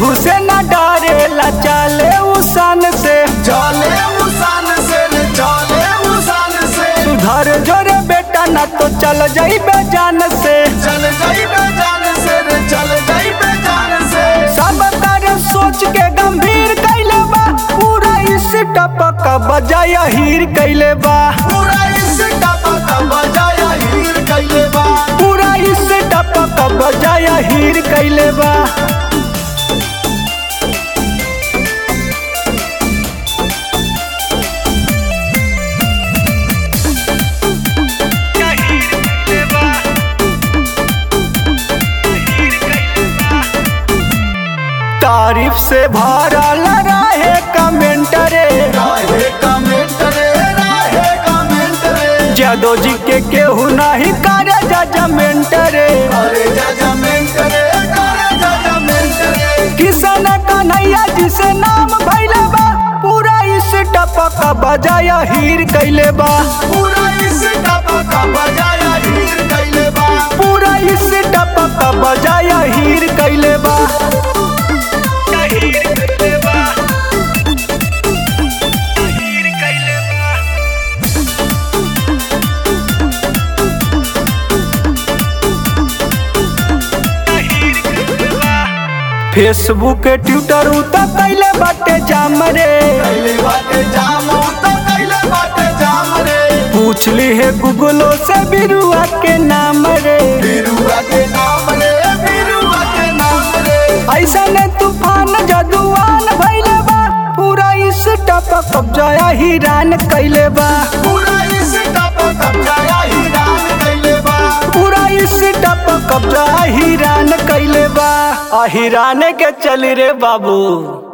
केहू से न डरेला चले उसान से चले मुसान से रे चले मुसान से सुधर जोरे बेटा न तो चल जाइबे जान से चल जाइबे जान से रे चल जाइबे जान से सब तारे सोच के गंभीर कैले बा पूरा इस टपक बजाय हीर कैले बा पूरा इस टपा का बजाया हीर कैले बा पूरा इस टपक बजाय हीर कैले बा तारीफ से भरल रहे कमेंट रे राहे कमेंट रे राहे कमेंट रे जादो जी के केहू नहीं करे जजमेंट रे अरे जजमेंट रे करे जजमेंट रे किसान कन्हैया जी से नाम भैले बा पूरा इस टपक बजाय हीर कैले बा पूरा इस टपा का बजाया हीर कैले बा पूरा इस टपक बजाय हीर कैले बा फेसबुक ट्विटर उतर कैले बाटे जाम रे कैले बाटे जाम तो कैले बाटे जाम रे पूछ ली है गूगलो से बिरुआ के नाम रे बिरुआ के नाम रे बिरुआ के नाम रे ऐसा ने तूफान जदुआन भैले बा पूरा इस टपक कब्जा हिरान कैले बा पूरा इस टपा कब्जाया हीरान कैले बा पूरा इस टपक कब्जा हिरान कैले बा आ हिराने के चल रे बाबू